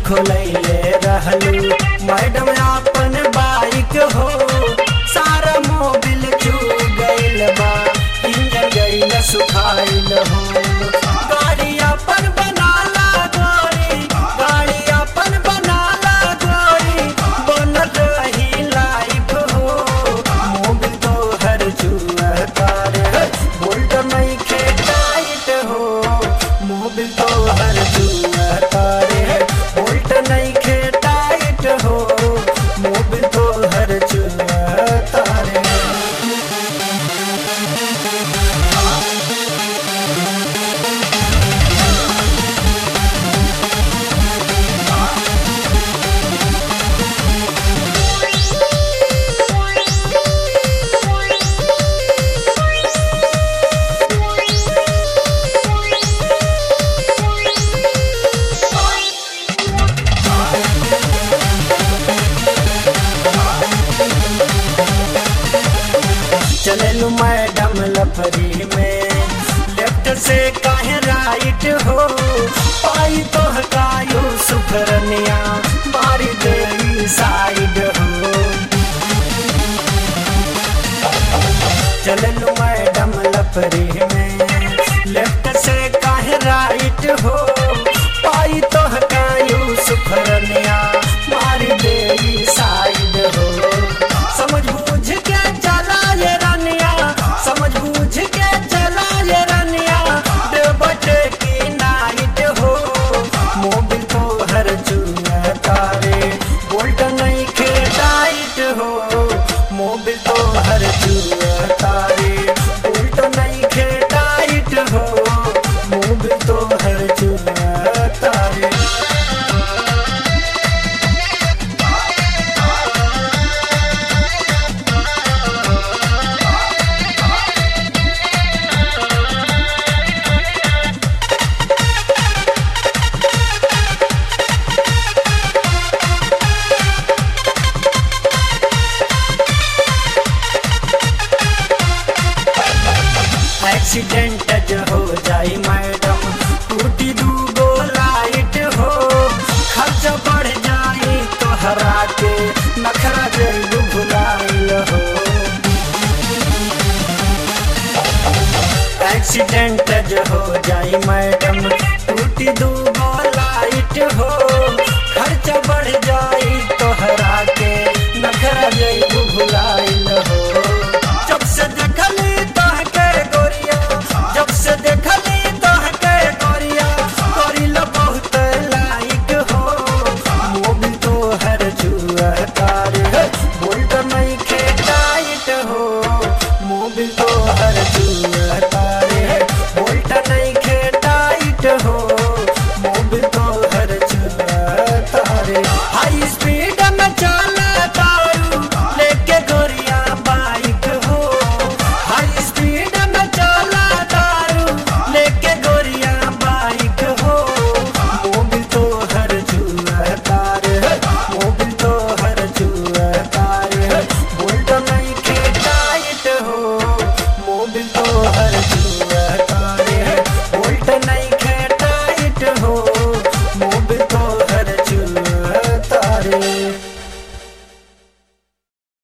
खोलैले रहलू मैडम अपन बाइक हो सारा मोबिल चू गइल बा इंजन गइल सुखाइल हो गाड़ी अपन बनाला गोरी गाड़ी अपन बनाला गोरी बनल रही लाइफ हो मोबिल तो हर जुआ कार बोल्ट नहीं खे टाइट हो मोबिल तो हर जुआ कार बोल्ट नहीं खे टाइट हो मोबिल तो हर जुआ तारे चललू मैडम लफरी में लेफ्ट से काहे राइट हो पाई तो हकायो सुखरनिया मारी देवी साइड हो चललू मैडम लफरी में लेफ्ट से काहे राइट हो पाई तो हकायो सुखरनिया मारी देवी साइड हो समझ बूझ के चला ये रनिया समझ बूझ के चला ये रनिया देवटे की नाइट हो मोबिल तो हर चुना तारे बोल्ट नहीं खे टाइट हो मोबिल तो हर चुना तारे बोल्ट नहीं खे टाइट हो मोबिल तो हर चुना तारे एक्सीडेंट जो हो जाई मैडम टूटी दूगो लाइट हो खर्च बढ़ जाई तो हरा के नखरा जरूर भुलाइल हो एक्सीडेंट जो हो जाई मैडम टूटी दूगो लाइट हो